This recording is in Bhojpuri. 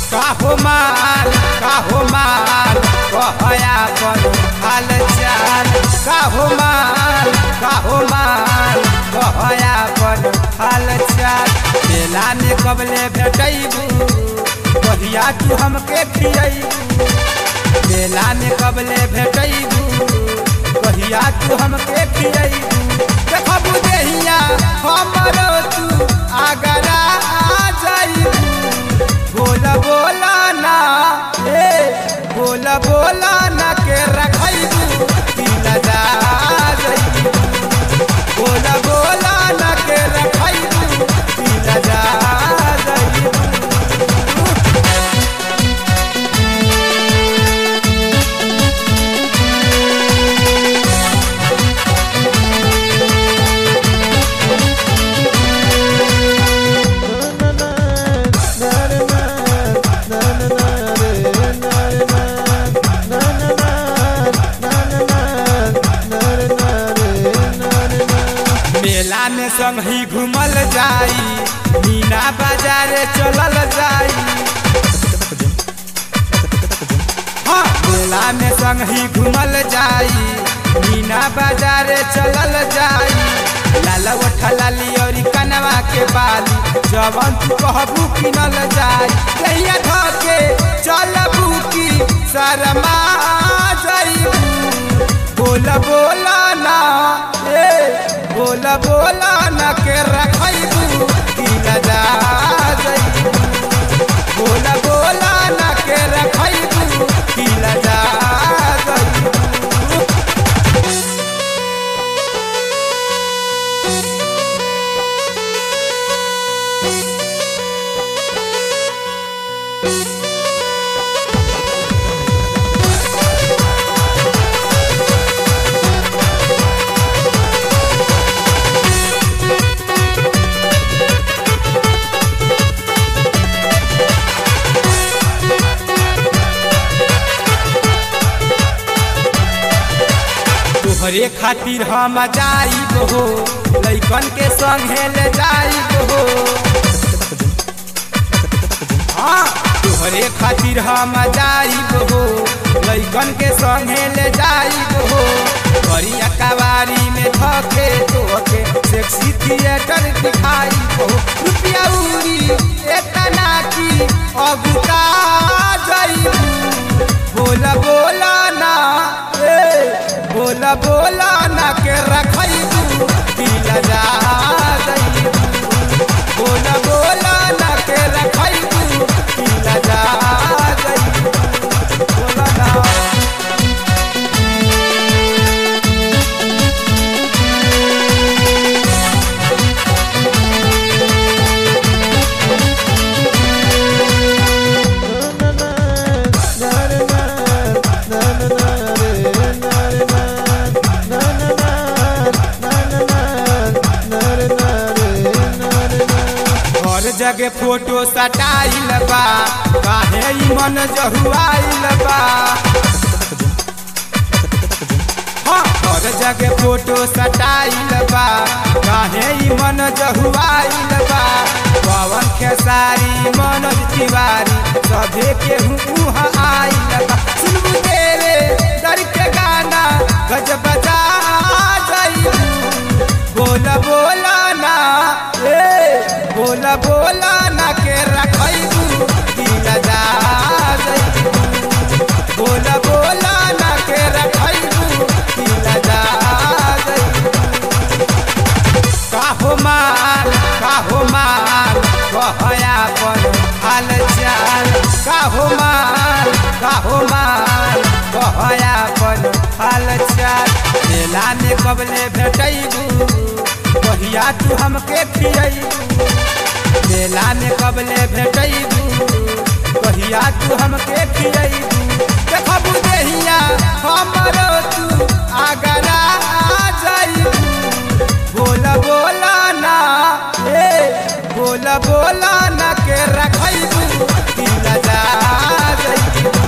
काहो माल काहो माल कहया पर हाल चाल काहो माल काहो माल कहया पर हाल चाल मेला में कबले भेटैबू कहिया तू हमके खियैबू मेला में कबले भेटैबू कहिया तू हमके खियैबू देखबू देहिया हमरो तू आगरा आ जाइबू बोला बोला ना ए बोला बोला ना के रखैबू दिल जा जाइबू बोला बोला ना के रखैबू दिल जा जाइबू मेला में संग ही घूमल जाई मीना बाजार चलल जाई हाँ मेला में संग ही घूमल जाई मीना बाजार चलल जाई लाला उठा लाली और कनवा के बाली जवन तू कहबू किनल जाई कहिया धके चलबू की शर्मा जाइबू बोला बोला ना ए बोला बोला ना के रखैबू की लजा जाइबू बोला बोला ना के रखैबू की लजा जाइबू तोहरे खातिर हम जाइब हो लैकन के संगे ले जाइब हो हाँ तोहरे खातिर हम जाइब हो लैकन के संगे ले जाइब हो करिया कवारी में धके तोके सेक्सी थिएटर दिखाई हो रुपया उड़ी एतना की अगुता जाइबू बोला बोला ना ए बोला बोला ना के रखैबू दिल जा जाइबू बोला बोला ना के रखैबू दिल जा जाइबू बोला ना हर जगह फोटो सटाइल बा काहे ई मन जहुआइल बा हाँ, हर जगह फोटो सटाइल बा काहे ई मन जहुआइल बा पवन खेसारी मनोज तिवारी सभे के उहाँ आइल बा सुनबू तेरे डर के गाना गज बजा जाइबू बोला बोला ना ए बोला बोला ना के रखैबू दिल जा जाइबू बोला बोला ना के रखैबू दिल जा जाइबू काहो माल काहो माल कहया पर हाल चाल काहो माल काहो माल कहया पर हाल चाल मेला में कबले भेटैबू कहिया तू हमके खियैबू मेला में कबले भेटैबू कहिया तू हमके खियैबू देखबू देहिया हमरो तू आगरा आ जाइबू बोला बोला ना ए बोला बोला ना के रखैबू दिल जा जाइबू